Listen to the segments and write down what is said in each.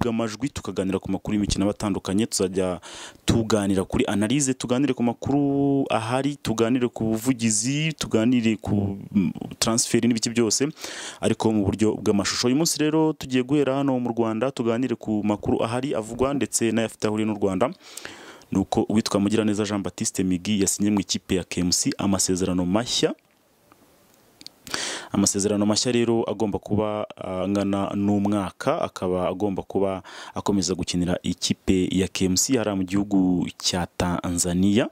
amajwi tukaganira ku makuru y'imikino aba atandukanye tuzajya tuganira kuri analyse tuganire ku makuru ahari tuganire ku buvugizi tuganire ku transfer n'ibiki byose ariko mu buryo bw'amashusho uyu munsi rero tugiye guhera hano mu Rwanda tuganire ku makuru ahari avugwa ndetse n'ayafite ahuriye n'u Rwanda nuko uwitwa Mugiraneza Jean Baptiste Migi yasinye mu ikipe ya KMC amasezerano mashya amasezerano mashya rero agomba kuba angana n'umwaka akaba agomba kuba akomeza gukinira ikipe ya KMC hariya mu gihugu cya Tanzania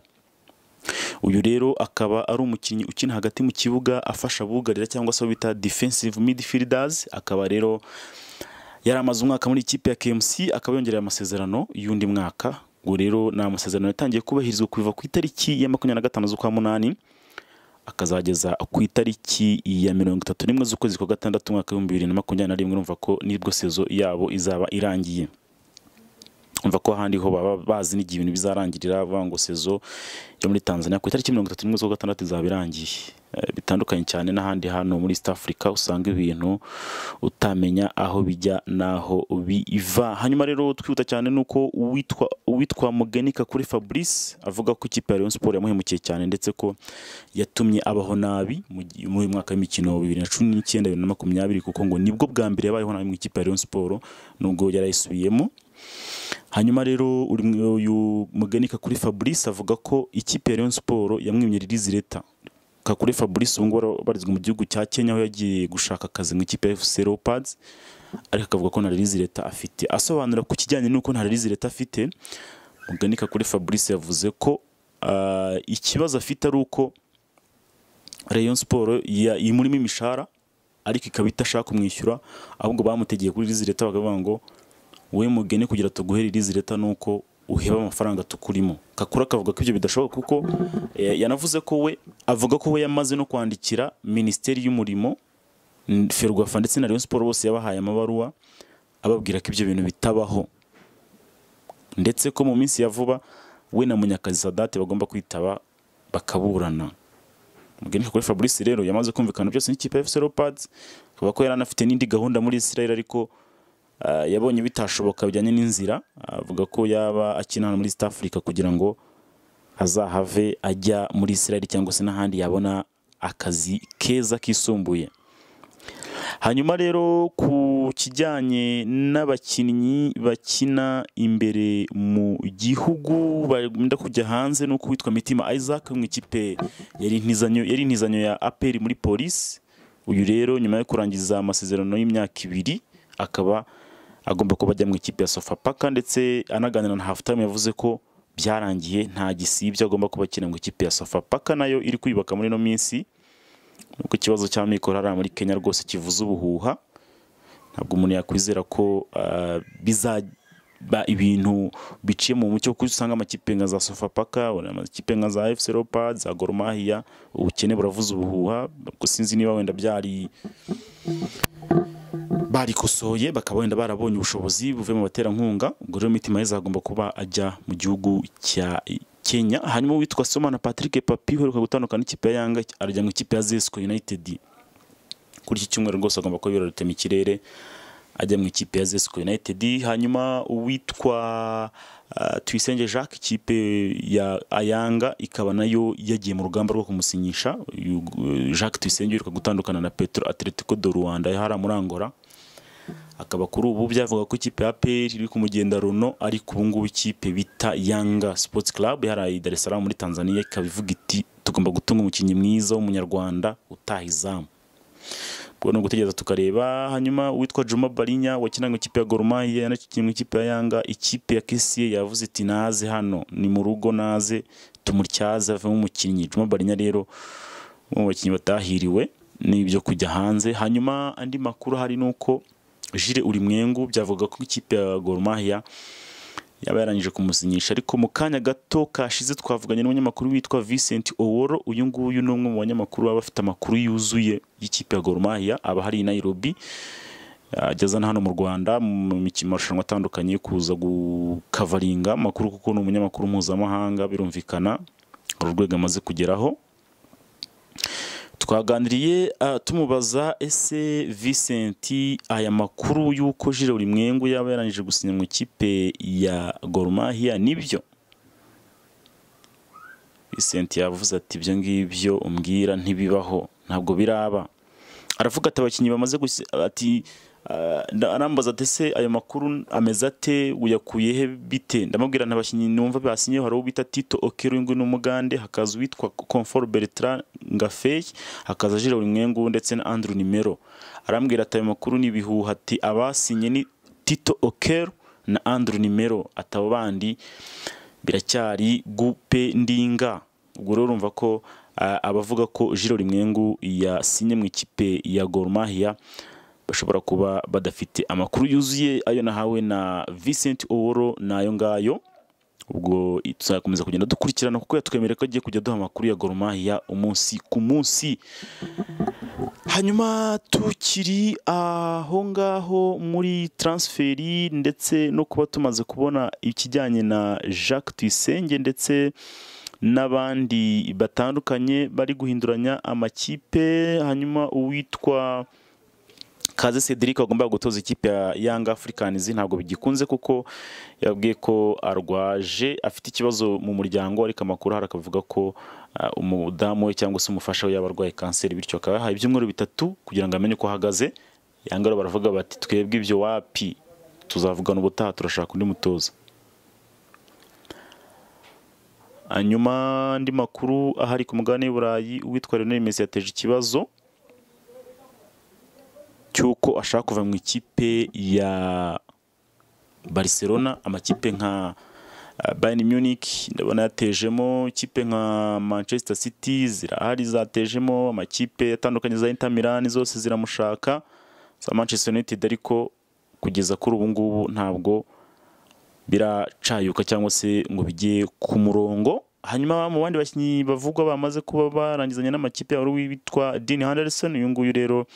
uyu rero akaba ari umukinnyi ukina hagati mu kibuga afasha abugarira cyangwa se abo bita defensive midfielders akaba rero yari amaze umwaka muri ikipe ya KMC akaba yongereye amasezerano y'undi mwaka ubwo rero ni amasezerano yatangiye kubahirizwa kuva ku itariki ya makumyabiri na gatanu z'ukwa munani akazageza ku itariki ya mirongo itatu n'imwe z'ukwezi kwa gatandatu umwaka w'ibihumbi bibiri na makumyabiri na rimwe urumva ko nibwo sezo yabo izaba irangiye urumva ko ahandi ho baba bazi n'igihe ibintu bizarangirira bavuga ngo sezo yo muri tanzania ku itariki mirongo itatu n'imwe z'ukwa gatandatu izaba irangiye Eh, bitandukanye cyane n'ahandi hano muri east africa usanga ibintu utamenya aho bijya n'aho biva hanyuma rero twihuta cyane nuko uwitwa uwitwa mugenika kuri fabrice avuga ko ikipe ya rayon sport yamuhemukiye cyane ndetse ko yatumye abaho nabi mu gi- muri uyu mwaka w'imikino bibiri na cumi n'icyenda bibiri na makumyabiri kuko ngo nibwo bwa mbere yabayeho nabi mu ikipe ya rayon sport nubwo yarayisubiyemo hanyuma rero uri mu- uyu mugenika kuri fabrice avuga ko ikipe ya rayon sport yamwimye ririzi leta kakure fabrice ubu ngubu abarizwa mu gihugu cya kenya aho yagiye gushaka akazi mu ikipe ya fc leopards ariko akavuga ko nta ririzi leta afite asobanura ku kijyanye n'uko nta ririzi leta afite muganika kuri fabrice yavuze ko ah, ikibazo afite ari uko rayon siporo imurimo imishahara ariko ikaba itashaka kumwishyura ahubwo bamutegeye kuri ririzi leta bakavuga ngo wowe mugeni kugira tuguhere irizi leta ni uko uheba amafaranga tukurimo kakura akavuga ko ibyo bidashoboka kuko eh, yanavuze ko we avuga ko we yamaze no kwandikira minisiteri y'umurimo n- ferwafa ndetse na rayon siporo bose yabahaye amabaruwa ababwira ko ibyo bintu bitabaho ndetse ko mu minsi ya vuba we na munyakazi sadate bagomba kwitaba bakaburana mugeni kuri fabrice rero yamaze kumvikana byose n'ikipe ya fc leopards akaba ko yari anafite n'indi gahunda muri israel ariko ah, yabonye bitashoboka bijyanye n'inzira avuga ko yaba akina hano muri east africa kugira ngo azahave ajya muri israel cyangwa se n'ahandi yabona akazi keza kisumbuye hanyuma rero ku kijyanye n'abakinnyi bakina imbere mu gihugu benda kujya hanze nuko witwa mitima isaac wo mu ikipe yari intizanyo yari intizanyo ya aperi muri polisi uyu rero nyuma yo kurangiza amasezerano y'imyaka ibiri akaba agomba kuba ajya mu ikipe ya sofapaka ndetse anaganira na hafutamu yavuze ko byarangiye nta gisibya agomba kuba akina mu ikipe ya sofapaka nayo iri kwiyubaka muri ino minsi nuko ikibazo cya mikoro hariya muri kenya rwose kivuze ubuhuha ntabwo umuntu yakwizera ko ah, bizaba ibintu biciye mu mucyo kuko usanga amakipe nka za sofapaka amakipe nka za fc leopards za Gor Mahia ubukene buravuze ubuhuha gusa sinzi niba wenda byari barikosoye bakaba wenda barabonye ubushobozi buvuye mu baterankunga ubwo rero mitima yeza agomba kuba ajya mu gihugu cya kenya hanyuma uwitwa somana patrick papi uheruka gutandukana n'ikipe ya yanga arajya mu ikipe ya zesco united kuri iki cyumweru rwose agomba kuba birarutse mu kirere ajya mu ikipe ya zesco united hanyuma uwitwa ah, tuyisenge jacques ikipe ya ayanga ikaba nayo yagiye mu rugamba rwo kumusinyisha Uyu, eh, jacques tuyisenge uheruka gutandukana na petro atletico do rwanda hariya muri angola akaba kuri ubu byavuga ko ikipe ya APR iri ku mugenda runo ariko ubu ngubu ikipe bita Yanga Sports Club yaraye i Dar es Salaam muri Tanzania ikaba ivuga iti tugomba gutunga umukinnyi mwiza w'umunyarwanda utaha izamu ubwo ni ugutegereza tukareba hanyuma uwitwa Juma Barinya wakinaga mu ikipe ya Gor Mahia yanakinnye mu ikipe ya Yanga ikipe ya KCA yavuze iti naze hano ni mu rugo naze tumutyaze avemo umukinnyi Juma Barinya rero umwe mu bakinnyi batahiriwe n'ibyo kujya hanze hanyuma andi makuru hari nuko Jire Urimwengu byavuga ko ikipe ya Gor Mahia yaba yarangije kumusinyisha ariko mu kanya gato kashize twavuganye n'umunyamakuru witwa Vincent Oworo uyu nguyu ni umwe mu banyamakuru baba bafite amakuru yuzuye y'ikipe ya Gor Mahia aba hari i Nairobi ageza na hano mu Rwanda mu mikino marushanwa atandukanye yo kuza gukavaringa amakuru kuko ni umunyamakuru mpuzamahanga birumvikana hari urwego amaze kugeraho twaganiriye ah, tumubaza ese Vincent aya makuru y'uko Jire Urimwengu yaba yarangije gusinya mu ikipe ya Gor Mahia nibyo Vincent yavuze ati ibyo ngibyo umbwira ntibibaho ntabwo biraba aravuga ati abakinnyi bamaze gusi ati ah, nda- arambaza ati ese ayo makuru ameze ate uyakuye he bite ndamubwira nti abakinnyi numva basinyeho hari uwo bita tito okero w'ingwe n'umugande hakaza uwitwa comfort bertrand ngafeyi hakaza jire urimwengu ndetse na andrew nimero arambwira ati ayo makuru ni ibihuha ati abasinye ni tito okero na andrew nimero ati abo bandi biracyari gupe ndinga ubwo rero urumva ko ah, abavuga ko jiro rimwengu yasinye mu ikipe ya Gor Mahia bashobora kuba badafite amakuru yuzuye ayo nahawe na Vincent Oworo nayo ngayo ubwo tuzakomeza kugenda dukurikirana kuko yatwemereye ko agiye kujya duha amakuru ya Gor Mahia umunsi ku munsi hanyuma tukiri aho ngaho muri transferi ndetse no kuba tumaze kubona ikijyanye na Jacques Tuyisenge ndetse n'abandi batandukanye bari guhinduranya amakipe hanyuma uwitwa Kaze Cedric wagombaga gutoza ikipe ya Young Africans ntabwo bigikunze kuko yabwiye ko arwaje afite ikibazo mu muryango ariko amakuru hari akavuga ko ah, umudamu we cyangwa se umufasha we yaba arwaye kanseri bityo akaba yahaye ibyumweru bitatu kugira ngo amenye uko ahagaze Yanga rero baravuga bati twebwe ibyo wapi tuzavugana ubutaha turashaka undi mutoza hanyuma andi makuru ahari ku mugabane w'i Burayi uwitwa Lionel Messi yateje ikibazo cy'uko ashaka kuva mu ikipe ya Barcelona amakipe nka eh, Bayern Munich ndabona yatejemo ikipe nka Manchester City zirahari zatejemo amakipe atandukanye za Inter Milan zose ziramushaka za Manchester United ariko kugeza kuri ubu ngubu ntabwo biracayuka cyangwa se ngo bijye ku murongo hanyuma mu bandi bakinnyi bavugwa bamaze kuba barangizanya n'amakipe ya witwa Dean Henderson uyu nguyu rero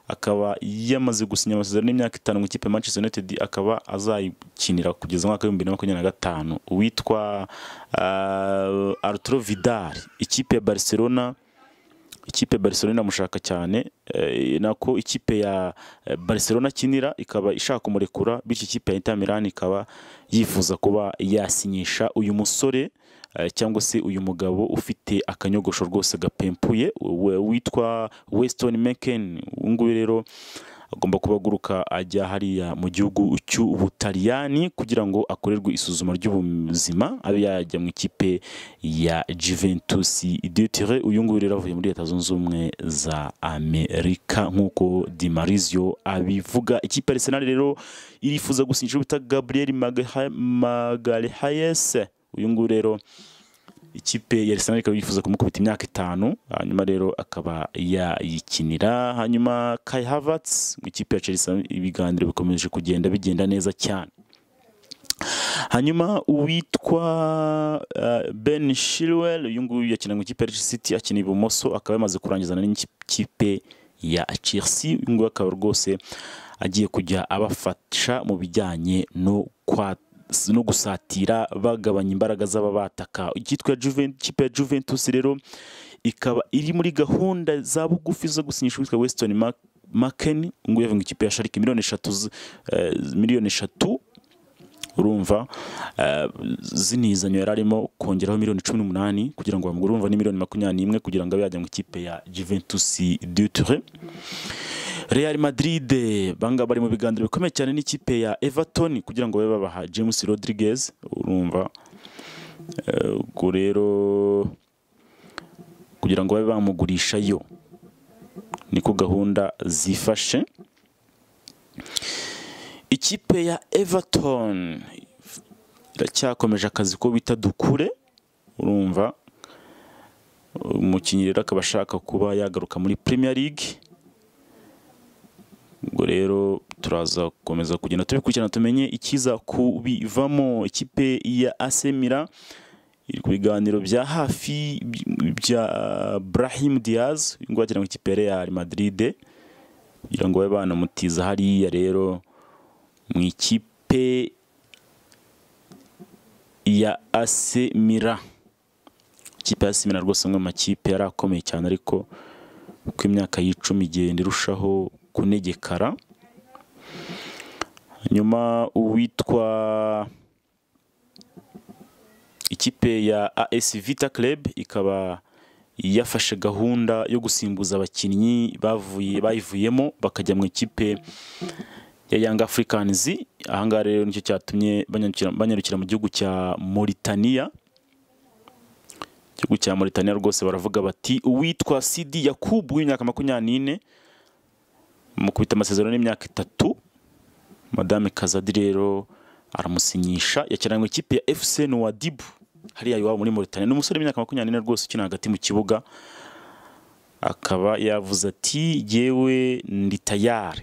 akaba yamaze gusinya amasezerano y'imyaka itanu mu ikipe ya Manchester United akaba azayikinira kugeza mu mwaka w'ibihumbi bibiri na makumyabiri na gatanu uwitwa uh, Arturo Vidal ikipe ya Barcelona ikipe ya Barcelona inamushaka cyane eh, nako ikipe ya eh, Barcelona akinira ikaba ishaka kumurekura bityo ikipe ya Inter Milan ikaba yifuza kuba yasinyisha uyu musore eh, cyangwa se uyu mugabo ufite akanyogosho rwose gapempuye we- witwa Weston Meken uyu nguyu rero agomba kuba aguruka ajya hariya mu gihugu cy'Ubutaliyani kugira ngo akorerwe isuzuma ry'ubuzima abe yajya mu ikipe ya Juventus de Turin uyu nguyu rero avuye muri Leta Zunze Ubumwe za Amerika nk'uko Di Marzio abivuga ikipe ya Arsenal rero irifuza gusinyisha bita Gabriel Magalha- Magalhaes uyu nguyu rero ikipe ya Arsenal ikaba yifuza kumukubita imyaka itanu hanyuma rero akaba yayikinira hanyuma Kai Havertz mu ikipe ya Chelsea ibiganiro bikomeje kugenda bigenda neza cyane hanyuma uwitwa uh, Ben Chilwell uyu nguyu yakina mu ikipe ya Leicester City akina ibumoso akaba yamaze kurangizana n'ikipe ya Chelsea uyu nguyu akaba rwose agiye kujya abafasha mu bijyanye no kwa no gusatira bagabanya imbaraga z'aba bataka icyitwa Juventus ikipe ya Juventus rero ikaba iri muri gahunda za bugufi zo gusinyisha uwitwa Weston Mac- McKennie uyu nguyu yavuye mu ikipe ya Schalke miliyoni eshatu z- eh, miliyoni eshatu urumva eh, zinizanyo yari arimo kongeraho miliyoni cumi n'umunani kugira ngo bamugure urumva ni miliyoni makumyabiri n'imwe kugira ngo abe yajya mu ikipe ya Juventus de Turin Real Madrid banga bari mu biganiro bikomeye cyane n'ikipe ya Everton kugira ngo babe babaha James Rodriguez urumva Eh, ubwo rero kugira ngo babe bamugurisha yo niko gahunda zifashe ikipe ya Everton iracyakomeje akazi ko bita dukure urumva umukinnyi rero akaba ashaka kuba yagaruka muri Premier League ubwo rero turaza gukomeza kugenda tubikurikirana tumenye ikiza kubivamo ikipe ya AC Milan iri ku biganiro bya hafi by- bya Brahim Diaz uyu nguyu akina mu ikipe ya Real Madrid kugira ngo babe banamutiza hariya rero mu ikipe ya AC Milan ikipe ya AC Milan rwose amwe mu makipe yari akomeye cyane ariko uko imyaka y'icumi igenda irushaho kunegekara nyuma uwitwa ikipe ya AS Vita Club ikaba yafashe gahunda yo gusimbuza abakinnyi bavuye bayivuyemo bakajya mu ikipe ya Young Africans ahangaha rero nicyo cyatumye banyarukira banyarukira mu gihugu cya Mauritania igihugu cya Mauritania rwose baravuga bati uwitwa Sidi Yakubu w'imyaka makumyabiri n'ine mu kubita amasezerano y'imyaka itatu madame Kazadi rero aramusinyisha yakinanywe ikipe ya FC Nouadhibou hariya iwabo muri Mauritania ni umusore w'imyaka makumyabiri n'ine rwose ukina hagati mu kibuga akaba yavuze ati yewe ndi tayari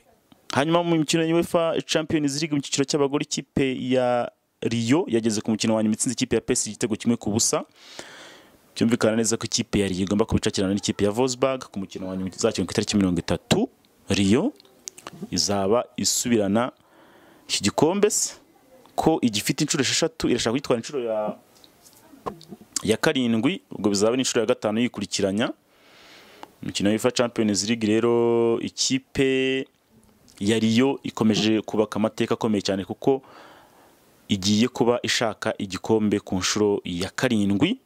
hanyuma mu mikino ya UEFA Champions League mu cyiciro cy'abagore ikipe ya Rio yageze ku mukino wa nyuma itsinze ikipe ya PSG igitego kimwe ku busa byumvikana neza ko ikipe ya Rio igomba kubicakirana n'ikipe ya Wolfsburg ku mukino wa nyuma izakina ku itariki mirongo itatu Rio izaba isubirana iki gikombe se ko igifite inshuro esheshatu irashaka kwitwara inshuro ya ya karindwi ubwo bizaba n'inshuro ya gatanu yikurikiranya imikino ya UEFA Champions League rero ikipe ya Rio ikomeje kubaka amateka akomeye cyane kuko igiye kuba ishaka igikombe ku nshuro ya karindwi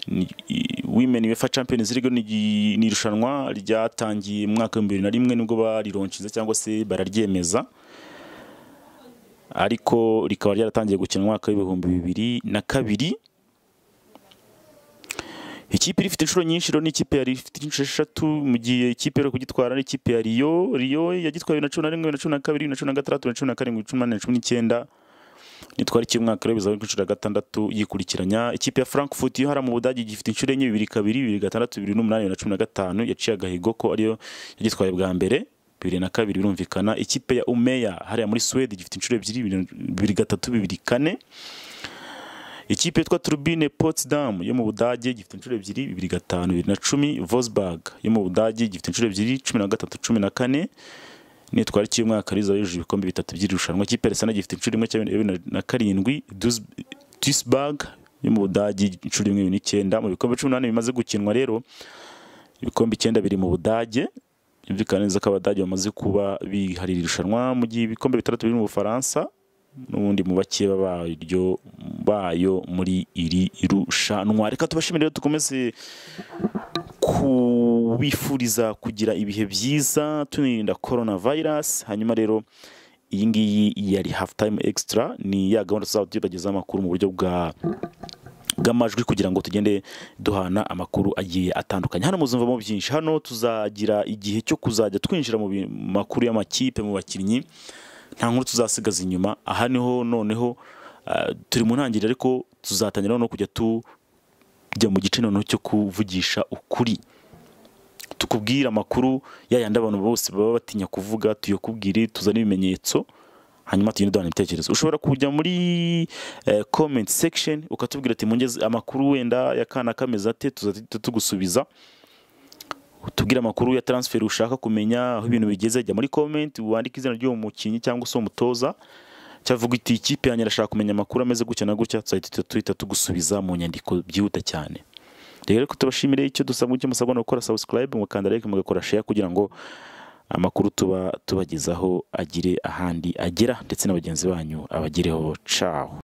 Ni- i- Women UEFA Champions League ni igi- ni irushanwa ryatangiye mu mwaka w'ibihumbi bibiri na rimwe nibwo barironshize cyangwa se bararyemeza ariko rikaba ryaratangiye gukina mu mwaka w'ibihumbi bibiri na kabiri ikipe iri ifite inshuro nyinshi rero n'ikipe yari ifite inshuro eshatu mu gihe ikipe yo kugitwara ari ikipe ya Rio Rio yagitwaye bibiri na cumi na rimwe bibiri na cumi na kabiri bibiri na cumi na gatandatu bibiri na cumi na karindwi cumi n'umunani cumi n'icyenda nitwara ikipe umwaka rero bizaba ari ku nshuro ya gatandatu yikurikiranya ikipe ya Frankfurt yo hariya mu Budage gifite inshuro enye bibiri kabiri bibiri gatandatu bibiri n'umunani bibiri na cumi na gatanu yaciye agahigo ko ariyo yagitwaye bwa mbere bibiri na kabiri birumvikana ikipe ya Umeya hariya muri Sweden gifite inshuro ebyiri bibiri- bibiri gatatu bibiri kane Ikipe yitwa Turbine Potsdam yo mu Budage gifite inshuro ebyiri bibiri gatanu bibiri na cumi Wolfsburg yo mu Budage gifite inshuro ebyiri cumi na gatatu cumi na kane nitwara ikipe umwaka riza yujuje ibikombe bitatu by'irushanwa ikipe ya Arsenal gifite inshuro imwe cyangwa bibiri na- na karindwi Dus- Duisburg yo mu Budage inshuro imwe bibiri n'icyenda mu bikombe cumi n'umunani bimaze gukinwa rero ibikombe icyenda biri mu Budage byumvikana neza ko Abadage bamaze kuba biharira irushanwa mu gihe ibikombe bitandatu biri mu Bufaransa n'ubundi mu bake baryo bayo muri iri rushanwa reka tubashimire rero dukomeze kubifuriza kugira ibihe byiza tunirinda corona virus hanyuma rero iyi ngiyi yari half time extra ni ya gahunda tuzaba tubagezaho amakuru mu buryo bwa bw'amajwi kugira ngo tugende duhana amakuru agiye atandukanye hano muzumvamo byinshi hano tuzagira igihe cyo kuzajya twinjira mu bi- makuru y'amakipe mu bakinnyi nta nkuru tuzasigaza inyuma aha niho noneho ah, turi mu ntangiriro ariko tuzatangira no kujya tujya mu gice noneho cyo kuvugisha ukuri tukubwire amakuru yayandi abantu bose baba batinya kuvuga tuyakubwire tuzane ibimenyetso hanyuma tugenda duhana ibitekerezo ushobora kujya muri eh, comment section ukatubwira ati mungeze amakuru wenda ya kana kameze ate tuzahita tugusubiza tubwire amakuru ya transfer ushaka kumenya aho ibintu bigeze jya muri comment wandike izina ry'uwo mukinnyi cyangwa se umutoza cyavuga iti ikipe yanjye irashaka kumenya amakuru ameze gutya na gutya tuzahita tuhita tugusubiza mu nyandiko byihuta cyane rero ko tubashimire icyo dusabwa icyo musabwa ni ugukora subscribe mugakanda like mugakora share kugira ngo amakuru tuba tubagezaho agire ahandi agera ndetse na bagenzi banyu abagereho caho